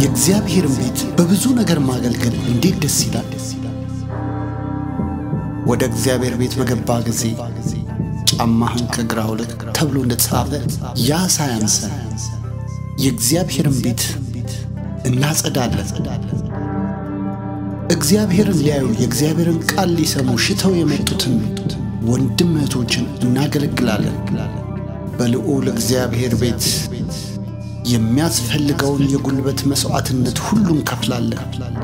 የእግዚአብሔርን ቤት በብዙ ነገር ማገልገል እንዴት ደስ ይላል! ወደ እግዚአብሔር ቤት በገባ ጊዜ ጫማህን ከግራ አውልቅ ተብሎ እንደተጻፈ ያ ሳያንሰን የእግዚአብሔርን ቤት እናጸዳለን። እግዚአብሔርን ሊያዩ የእግዚአብሔርን ቃል ሊሰሙ ሽተው የመጡትን ወንድም እህቶችን እናገለግላለን። በልዑል እግዚአብሔር ቤት የሚያስፈልገውን የጉልበት መሥዋዕትነት ሁሉ እንከፍላለን።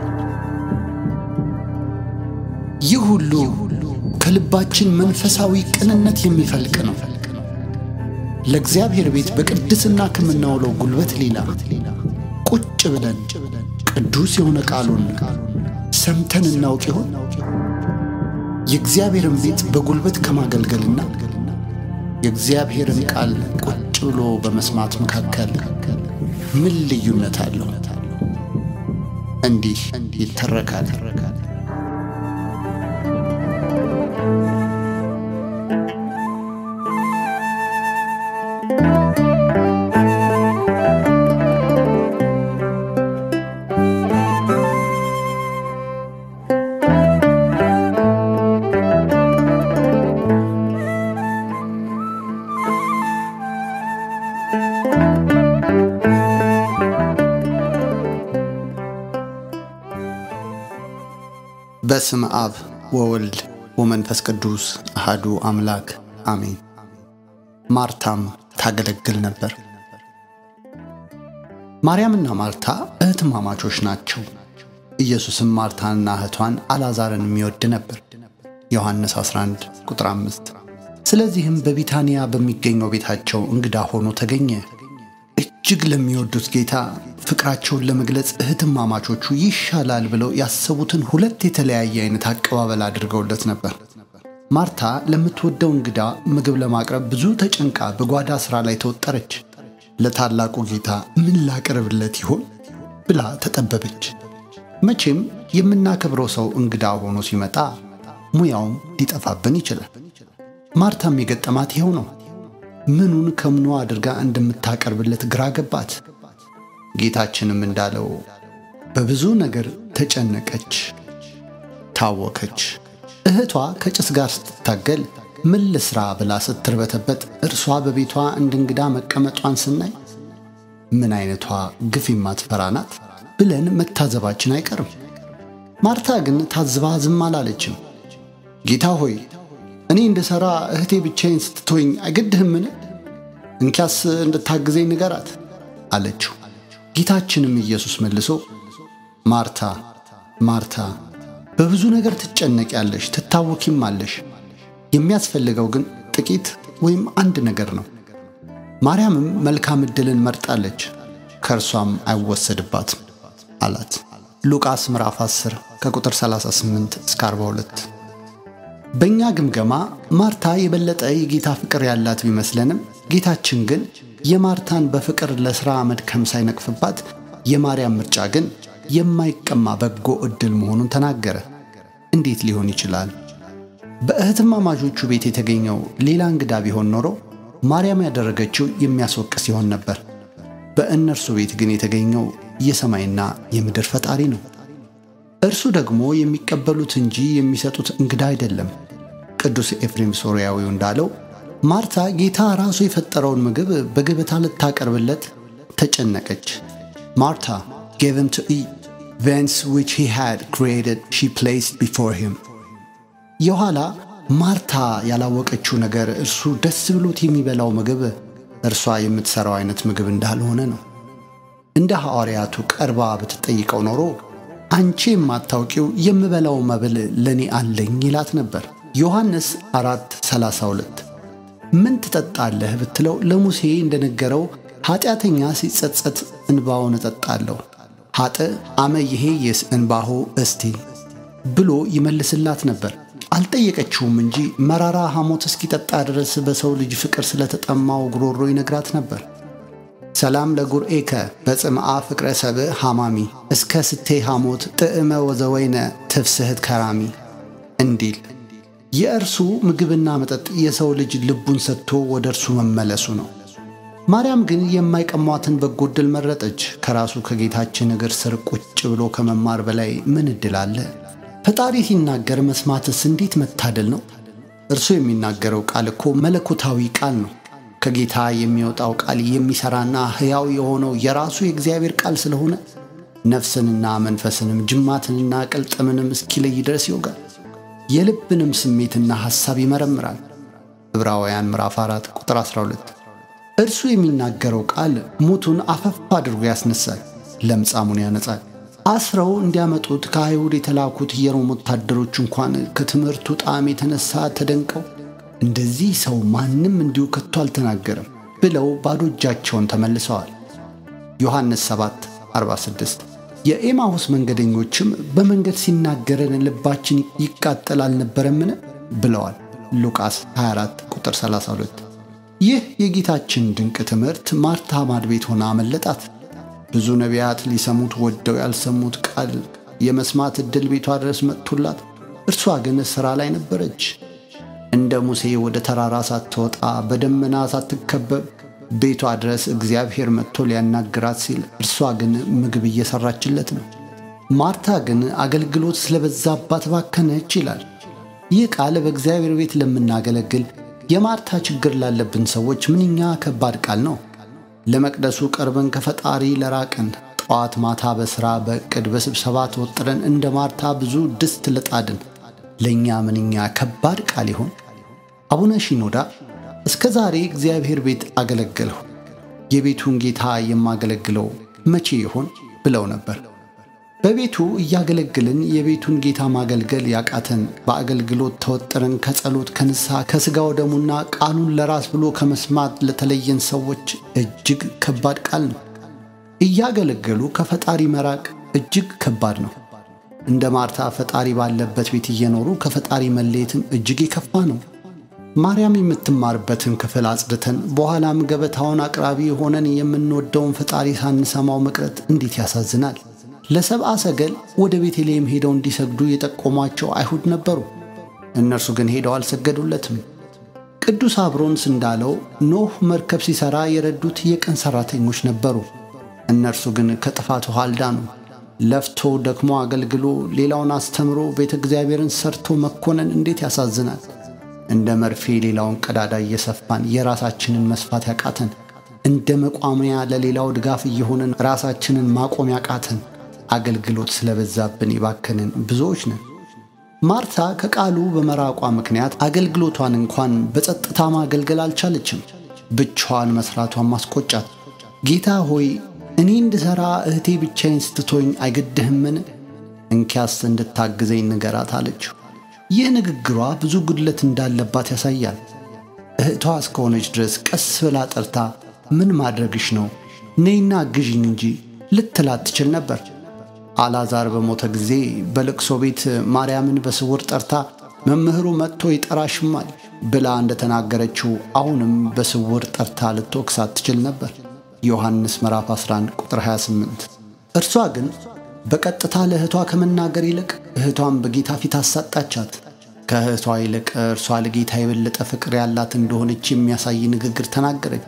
ይህ ሁሉ ከልባችን መንፈሳዊ ቅንነት የሚፈልቅ ነው። ለእግዚአብሔር ቤት በቅድስና ከምናውለው ጉልበት ሌላ ቁጭ ብለን ቅዱስ የሆነ ቃሉን ሰምተን እናውቅ ይሆን? የእግዚአብሔርን ቤት በጉልበት ከማገልገልና የእግዚአብሔርን ቃል ቁጭ ብሎ በመስማት መካከል ምን ልዩነት አለው? እንዲህ ይተረካል። በስም አብ ወወልድ ወመንፈስ ቅዱስ አሃዱ አምላክ አሜን። ማርታም ታገለግል ነበር። ማርያምና ማርታ እህትማማቾች ናቸው። ኢየሱስም ማርታንና እህቷን አልዓዛርን የሚወድ ነበር። ዮሐንስ 11 ቁጥር 5። ስለዚህም በቢታንያ በሚገኘው ቤታቸው እንግዳ ሆኖ ተገኘ። እጅግ ለሚወዱት ጌታ ፍቅራቸውን ለመግለጽ እህትማማቾቹ ይሻላል ብለው ያሰቡትን ሁለት የተለያየ አይነት አቀባበል አድርገውለት ነበር። ማርታ ለምትወደው እንግዳ ምግብ ለማቅረብ ብዙ ተጨንቃ በጓዳ ሥራ ላይ ተወጠረች። ለታላቁ ጌታ ምን ላቅርብለት ይሆን ብላ ተጠበበች። መቼም የምናከብረው ሰው እንግዳ ሆኖ ሲመጣ ሙያውም ሊጠፋብን ይችላል። ማርታም የገጠማት ይኸው ነው። ምኑን ከምኗ አድርጋ እንደምታቀርብለት ግራ ገባት። ጌታችንም እንዳለው በብዙ ነገር ተጨነቀች፣ ታወከች። እህቷ ከጭስ ጋር ስትታገል ምን ልስራ ብላ ስትርበተበት እርሷ በቤቷ እንደ እንግዳ መቀመጧን ስናይ ምን አይነቷ ግፍ የማትፈራ ናት ብለን መታዘባችን አይቀርም። ማርታ ግን ታዝባ ዝም አላለችም። ጌታ ሆይ እኔ እንደ ሠራ እህቴ ብቻዬን ስትቶኝ አይገድህምን? እንኪያስ እንድታግዘኝ ንገራት አለችው። ጌታችንም ኢየሱስ መልሶ ማርታ ማርታ በብዙ ነገር ትጨነቂያለሽ፣ ትታወኪም አለሽ። የሚያስፈልገው ግን ጥቂት ወይም አንድ ነገር ነው። ማርያምም መልካም ዕድልን መርጣለች፣ ከእርሷም አይወሰድባትም አላት። ሉቃስ ምዕራፍ 10 ከቁጥር 38 እስከ 42። በእኛ ግምገማ ማርታ የበለጠ የጌታ ፍቅር ያላት ቢመስለንም ጌታችን ግን የማርታን በፍቅር ለሥራ መድከም ሳይነቅፍባት የማርያም ምርጫ ግን የማይቀማ በጎ ዕድል መሆኑን ተናገረ። እንዴት ሊሆን ይችላል? በእህትማማቾቹ ቤት የተገኘው ሌላ እንግዳ ቢሆን ኖሮ ማርያም ያደረገችው የሚያስወቅስ ይሆን ነበር። በእነርሱ ቤት ግን የተገኘው የሰማይና የምድር ፈጣሪ ነው። እርሱ ደግሞ የሚቀበሉት እንጂ የሚሰጡት እንግዳ አይደለም። ቅዱስ ኤፍሬም ሶርያዊው እንዳለው ማርታ ጌታ ራሱ የፈጠረውን ምግብ በገበታ ልታቀርብለት ተጨነቀች። ማርታ gave him to eat thence which he had created she placed before him። የኋላ ማርታ ያላወቀችው ነገር እርሱ ደስ ብሎት የሚበላው ምግብ እርሷ የምትሠራው አይነት ምግብ እንዳልሆነ ነው። እንደ ሐዋርያቱ ቀርባ ብትጠይቀው ኖሮ አንቺ የማታውቂው የምበላው መብል ለእኔ አለኝ ይላት ነበር። ዮሐንስ 4 32 ምን ትጠጣለህ ብትለው ለሙሴ እንደነገረው ኃጢአተኛ ሲጸጸት እንባውን እጠጣለሁ ኃጥ አመ ይሄ የስ እንባሆ እስቲ ብሎ ይመልስላት ነበር። አልጠየቀችውም እንጂ መራራ ሐሞት እስኪጠጣ ድረስ በሰው ልጅ ፍቅር ስለተጠማው ጉሮሮ ይነግራት ነበር። ሰላም ለጉርኤከ በጽምዓ ፍቅረ ሰብእ ሐማሚ እስከ ስቴ ሐሞት ጥዕመ ወዘወይነ ትፍስህት ከራሚ እንዲል የእርሱ ምግብና መጠጥ የሰው ልጅ ልቡን ሰጥቶ ወደ እርሱ መመለሱ ነው። ማርያም ግን የማይቀሟትን በጎ ዕድል መረጠች። ከራሱ ከጌታችን እግር ስር ቁጭ ብሎ ከመማር በላይ ምን ዕድል አለ? ፈጣሪ ሲናገር መስማትስ እንዴት መታደል ነው! እርሱ የሚናገረው ቃል እኮ መለኮታዊ ቃል ነው። ከጌታ የሚወጣው ቃል የሚሠራና ሕያው የሆነው የራሱ የእግዚአብሔር ቃል ስለሆነ ነፍስንና መንፈስንም ጅማትንና ቅልጥምንም እስኪለይ ድረስ ይወጋል። የልብንም ስሜትና ሐሳብ ይመረምራል። ዕብራውያን ምዕራፍ 4 ቁጥር 12። እርሱ የሚናገረው ቃል ሙቱን አፈፍ አድርጎ ያስነሳል፣ ለምጻሙን ያነጻል። አስረው እንዲያመጡት ከአይሁድ የተላኩት የሮም ወታደሮች እንኳን ከትምህርቱ ጣዕም የተነሳ ተደንቀው እንደዚህ ሰው ማንም እንዲሁ ከቶ አልተናገረም ብለው ባዶ እጃቸውን ተመልሰዋል። ዮሐንስ 7 46 የኤማሁስ መንገደኞችም በመንገድ ሲናገረን ልባችን ይቃጠል አልነበረምን ብለዋል። ሉቃስ 24 ቁጥር 32 ይህ የጌታችን ድንቅ ትምህርት ማርታ ማድ ቤት ሆና አመለጣት። ብዙ ነቢያት ሊሰሙት ወደው ያልሰሙት ቃል የመስማት ዕድል ቤቷ ድረስ መጥቶላት፣ እርሷ ግን ሥራ ላይ ነበረች። እንደ ሙሴ ወደ ተራራ ሳትወጣ በደመና ሳትከበብ ቤቷ ድረስ እግዚአብሔር መጥቶ ሊያናግራት ሲል እርሷ ግን ምግብ እየሰራችለት ነው። ማርታ ግን አገልግሎት ስለበዛባት ባከነች ይላል። ይህ ቃል በእግዚአብሔር ቤት ለምናገለግል የማርታ ችግር ላለብን ሰዎች ምንኛ ከባድ ቃል ነው። ለመቅደሱ ቀርበን ከፈጣሪ ለራቅን ጠዋት ማታ በሥራ በዕቅድ በስብሰባ ተወጥረን እንደ ማርታ ብዙ ድስት ልጣድን ለእኛ ምንኛ ከባድ ቃል ይሆን? አቡነ ሺኖዳ እስከ ዛሬ እግዚአብሔር ቤት አገለገልሁ፣ የቤቱን ጌታ የማገለግለው መቼ ይሆን ብለው ነበር። በቤቱ እያገለግልን የቤቱን ጌታ ማገልገል ያቃተን በአገልግሎት ተወጥረን ከጸሎት ከንስሐ ከሥጋው ደሙና ቃሉን ለራስ ብሎ ከመስማት ለተለየን ሰዎች እጅግ ከባድ ቃል ነው። እያገለገሉ ከፈጣሪ መራቅ እጅግ ከባድ ነው። እንደ ማርታ ፈጣሪ ባለበት ቤት እየኖሩ ከፈጣሪ መለየትም እጅግ የከፋ ነው። ማርያም የምትማርበትን ክፍል አጽድተን በኋላም ገበታውን አቅራቢ ሆነን የምንወደውን ፈጣሪ ሳንሰማው መቅረት እንዴት ያሳዝናል። ለሰብአ ሰገል ወደ ቤተልሔም ሄደው እንዲሰግዱ የጠቆሟቸው አይሁድ ነበሩ። እነርሱ ግን ሄደው አልሰገዱለትም። ቅዱስ አብሮንስ እንዳለው ኖህ መርከብ ሲሠራ የረዱት የቀን ሠራተኞች ነበሩ። እነርሱ ግን ከጥፋት ውሃ አልዳኑ። ለፍቶ ደክሞ አገልግሎ ሌላውን አስተምሮ ቤተ እግዚአብሔርን ሰርቶ መኮነን እንዴት ያሳዝናል። እንደ መርፌ ሌላውን ቀዳዳ እየሰፋን የራሳችንን መስፋት ያቃተን፣ እንደ መቋሚያ ለሌላው ድጋፍ እየሆንን ራሳችንን ማቆም ያቃተን አገልግሎት ስለበዛብን የባከንን ብዙዎች ነን። ማርታ ከቃሉ በመራቋ ምክንያት አገልግሎቷን እንኳን በጸጥታ ማገልገል አልቻለችም። ብቻዋን መሥራቷን ማስቆጫት። ጌታ ሆይ እኔ እንድሠራ እህቴ ብቻዬን ስትቶኝ አይገድህምን? እንኪያስ እንድታግዘኝ ንገራት አለችው። ይህ ንግግሯ ብዙ ጉድለት እንዳለባት ያሳያል። እህቷ እስከሆነች ድረስ ቀስ ብላ ጠርታ ምን ማድረግሽ ነው? ነይና አግዥኝ እንጂ ልትላት ትችል ነበር። አልዓዛር በሞተ ጊዜ በልቅሶ ቤት ማርያምን በስውር ጠርታ መምህሩ መጥቶ ይጠራሽማል ብላ እንደተናገረችው አሁንም በስውር ጠርታ ልትወቅሳት ትችል ነበር። ዮሐንስ ምዕራፍ 11 ቁጥር 28። እርሷ ግን በቀጥታ ለእህቷ ከመናገር ይልቅ እህቷን በጌታ ፊት አሳጣቻት። ከእህቷ ይልቅ እርሷ ለጌታ የበለጠ ፍቅር ያላት እንደሆነች የሚያሳይ ንግግር ተናገረች።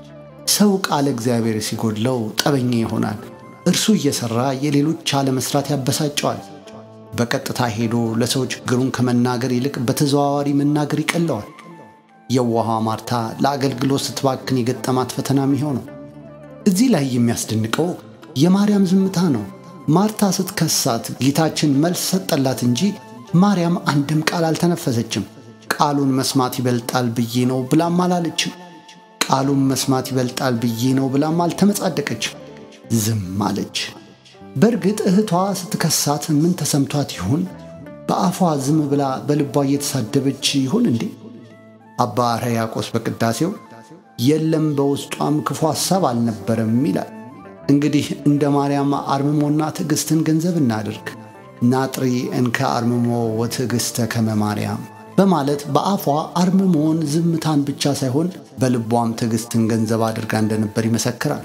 ሰው ቃለ እግዚአብሔር ሲጎድለው ጠበኛ ይሆናል። እርሱ እየሠራ የሌሎች አለመስራት ያበሳጨዋል። በቀጥታ ሄዶ ለሰው ችግሩን ከመናገር ይልቅ በተዘዋዋሪ መናገር ይቀለዋል። የዋሃ ማርታ ለአገልግሎት ስትባክን የገጠማት ፈተና የሚሆነው እዚህ ላይ የሚያስደንቀው የማርያም ዝምታ ነው። ማርታ ስትከሳት ጌታችን መልስ ሰጠላት እንጂ ማርያም አንድም ቃል አልተነፈሰችም። ቃሉን መስማት ይበልጣል ብዬ ነው ብላም አላለችም። ቃሉን መስማት ይበልጣል ብዬ ነው ብላም አልተመጻደቀችም። ዝም አለች። በእርግጥ እህቷ ስትከሳት ምን ተሰምቷት ይሆን? በአፏ ዝም ብላ በልቧ እየተሳደበች ይሆን እንዴ? አባ ሕርያቆስ በቅዳሴው የለም በውስጧም ክፉ ሐሳብ አልነበረም ይላል። እንግዲህ እንደ ማርያም አርምሞና ትዕግሥትን ገንዘብ እናድርግ። ናጥሪ እንከ አርምሞ ወትዕግሥተ ከመ ማርያም በማለት በአፏ አርምሞን ዝምታን ብቻ ሳይሆን በልቧም ትዕግሥትን ገንዘብ አድርጋ እንደነበር ይመሰክራል።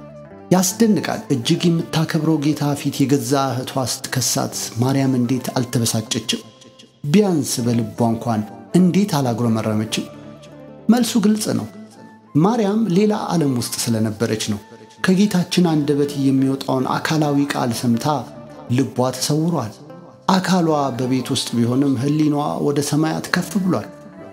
ያስደንቃል። እጅግ የምታከብረው ጌታ ፊት የገዛ እህቷ ስትከሳት ማርያም እንዴት አልተበሳጨችም? ቢያንስ በልቧ እንኳን እንዴት አላጉረመረመችም? መልሱ ግልጽ ነው። ማርያም ሌላ ዓለም ውስጥ ስለነበረች ነው። ከጌታችን አንደበት የሚወጣውን አካላዊ ቃል ሰምታ ልቧ ተሰውሯል። አካሏ በቤት ውስጥ ቢሆንም ሕሊናዋ ወደ ሰማያት ከፍ ብሏል።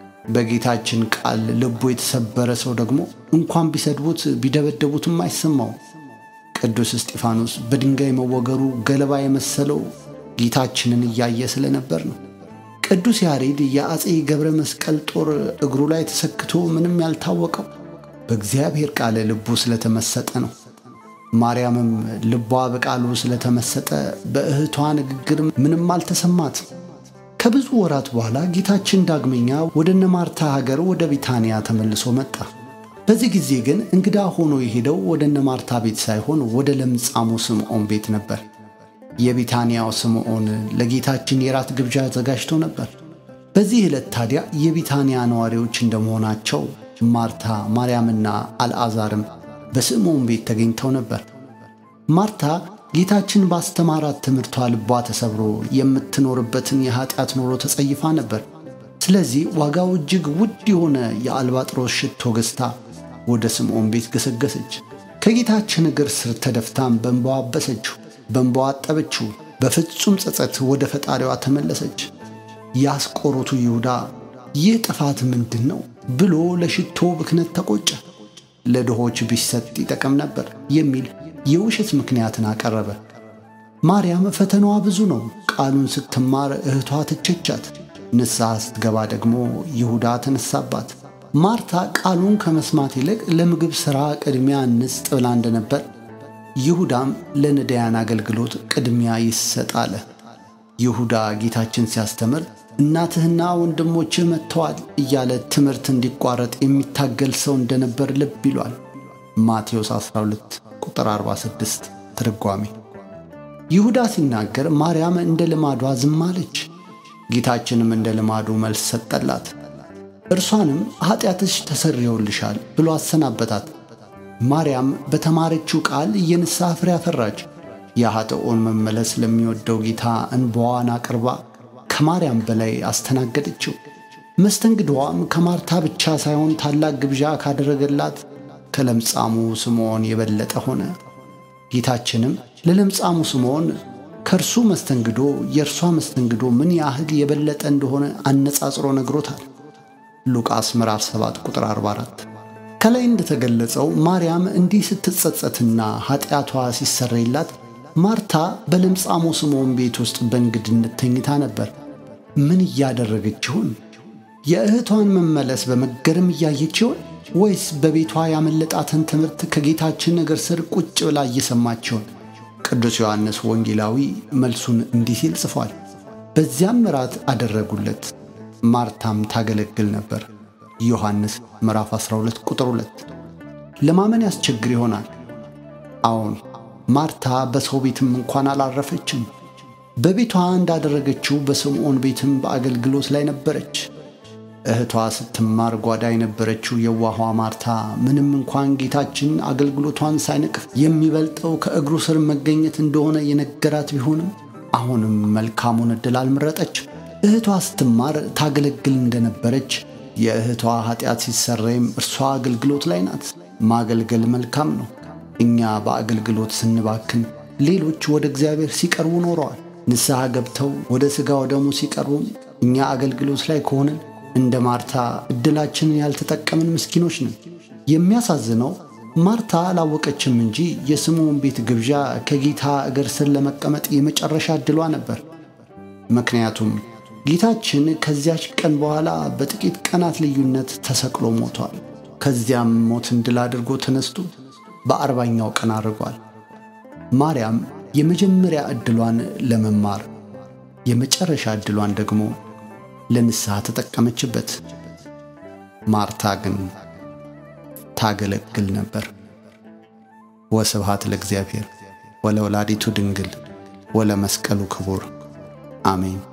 በጌታችን ቃል ልቡ የተሰበረ ሰው ደግሞ እንኳን ቢሰድቡት ቢደበደቡትም አይሰማው። ቅዱስ እስጢፋኖስ በድንጋይ መወገሩ ገለባ የመሰለው ጌታችንን እያየ ስለነበር ነው። ቅዱስ ያሬድ የአፄ ገብረ መስቀል ጦር እግሩ ላይ ተሰክቶ ምንም ያልታወቀው በእግዚአብሔር ቃል ልቡ ስለተመሰጠ ነው። ማርያምም ልቧ በቃሉ ስለተመሰጠ በእህቷ ንግግር ምንም አልተሰማት። ከብዙ ወራት በኋላ ጌታችን ዳግመኛ ወደ እነ ማርታ ሀገር ወደ ቢታንያ ተመልሶ መጣ። በዚህ ጊዜ ግን እንግዳ ሆኖ የሄደው ወደ እነ ማርታ ቤት ሳይሆን ወደ ለምጻሙ ስምዖን ቤት ነበር። የቢታንያው ስምዖን ለጌታችን የራት ግብዣ አዘጋጅቶ ነበር። በዚህ ዕለት ታዲያ የቢታንያ ነዋሪዎች እንደመሆናቸው ማርታ፣ ማርያምና አልዓዛርም በስምዖን ቤት ተገኝተው ነበር። ማርታ ጌታችን ባስተማራት ትምህርቷ ልቧ ተሰብሮ የምትኖርበትን የኃጢአት ኑሮ ተጸይፋ ነበር። ስለዚህ ዋጋው እጅግ ውድ የሆነ የአልባጥሮስ ሽቶ ገዝታ ወደ ስምዖን ቤት ገሰገሰች። ከጌታችን እግር ስር ተደፍታም በእንባዋ አበሰችው፣ በእንባዋ አጠበችው። በፍጹም ጸጸት ወደ ፈጣሪዋ ተመለሰች። የአስቆሮቱ ይሁዳ ይህ ጥፋት ምንድን ነው ብሎ ለሽቶ ብክነት ተቆጨ። ለድሆች ቢሰጥ ይጠቅም ነበር የሚል የውሸት ምክንያትን አቀረበ። ማርያም ፈተናዋ ብዙ ነው። ቃሉን ስትማር እህቷ ትቸቻት፣ ንስሐ ስትገባ ደግሞ ይሁዳ ተነሳባት። ማርታ ቃሉን ከመስማት ይልቅ ለምግብ ሥራ ቅድሚያ እንስጥ ብላ እንደነበር፣ ይሁዳም ለነዳያን አገልግሎት ቅድሚያ ይሰጥ አለ። ይሁዳ ጌታችን ሲያስተምር እናትህና ወንድሞችህ መጥተዋል እያለ ትምህርት እንዲቋረጥ የሚታገል ሰው እንደነበር ልብ ይሏል። ማቴዎስ 12 ቁጥር 46 ትርጓሜ። ይሁዳ ሲናገር ማርያም እንደ ልማዷ ዝም አለች። ጌታችንም እንደ ልማዱ መልስ ሰጠላት። እርሷንም ኃጢአትሽ ተሰርየውልሻል ብሎ አሰናበታት። ማርያም በተማረችው ቃል የንስሐ ፍሬ አፈራች። የኃጥኦን መመለስ ለሚወደው ጌታ እንባዋን አቅርባ ከማርያም በላይ አስተናገደችው። መስተንግዶዋም ከማርታ ብቻ ሳይሆን ታላቅ ግብዣ ካደረገላት ከለምጻሙ ስምዖን የበለጠ ሆነ። ጌታችንም ለለምጻሙ ስምዖን ከእርሱ መስተንግዶ የእርሷ መስተንግዶ ምን ያህል የበለጠ እንደሆነ አነጻጽሮ ነግሮታል። ሉቃስ ምዕራፍ 7 ቁጥር 44። ከላይ እንደተገለጸው ማርያም እንዲህ ስትጸጸትና ኃጢአቷ ሲሰረይላት ማርታ በለምጻሙ ስምዖን ቤት ውስጥ በእንግድነት ተኝታ ነበር። ምን እያደረገች ይሆን? የእህቷን መመለስ በመገረም እያየች ይሆን? ወይስ በቤቷ ያመለጣትን ትምህርት ከጌታችን እግር ስር ቁጭ ብላ እየሰማች ይሆን? ቅዱስ ዮሐንስ ወንጌላዊ መልሱን እንዲህ ሲል ጽፏል። በዚያም እራት አደረጉለት፣ ማርታም ታገለግል ነበር። ዮሐንስ ምዕራፍ 12 ቁጥር 2። ለማመን ያስቸግር ይሆናል። አዎን ማርታ በሰው ቤትም እንኳን አላረፈችም። በቤቷ እንዳደረገችው በስምዖን ቤትም በአገልግሎት ላይ ነበረች። እህቷ ስትማር ጓዳ የነበረችው የዋኋ ማርታ ምንም እንኳን ጌታችን አገልግሎቷን ሳይነቅፍ የሚበልጠው ከእግሩ ስር መገኘት እንደሆነ የነገራት ቢሆንም አሁንም መልካሙን ዕድል አልመረጠችም። እህቷ ስትማር ታገለግል እንደነበረች የእህቷ ኃጢአት ሲሰረይም እርሷ አገልግሎት ላይ ናት። ማገልገል መልካም ነው። እኛ በአገልግሎት ስንባክን ሌሎች ወደ እግዚአብሔር ሲቀርቡ ኖረዋል። ንስሐ ገብተው ወደ ሥጋ ወደሙ ሲቀርቡም እኛ አገልግሎት ላይ ከሆንን እንደ ማርታ ዕድላችንን ያልተጠቀምን ምስኪኖች ነን። የሚያሳዝነው ማርታ አላወቀችም እንጂ የስምዖን ቤት ግብዣ ከጌታ እግር ስር ለመቀመጥ የመጨረሻ ዕድሏ ነበር። ምክንያቱም ጌታችን ከዚያች ቀን በኋላ በጥቂት ቀናት ልዩነት ተሰቅሎ ሞቷል። ከዚያም ሞትን ድል አድርጎ ተነስቶ በአርባኛው ቀን አድርጓል። ማርያም የመጀመሪያ ዕድሏን ለመማር የመጨረሻ ዕድሏን ደግሞ ለንስሐ ተጠቀመችበት። ማርታ ግን ታገለግል ነበር። ወስብሐት ለእግዚአብሔር ወለወላዲቱ ድንግል ወለመስቀሉ ክቡር አሜን።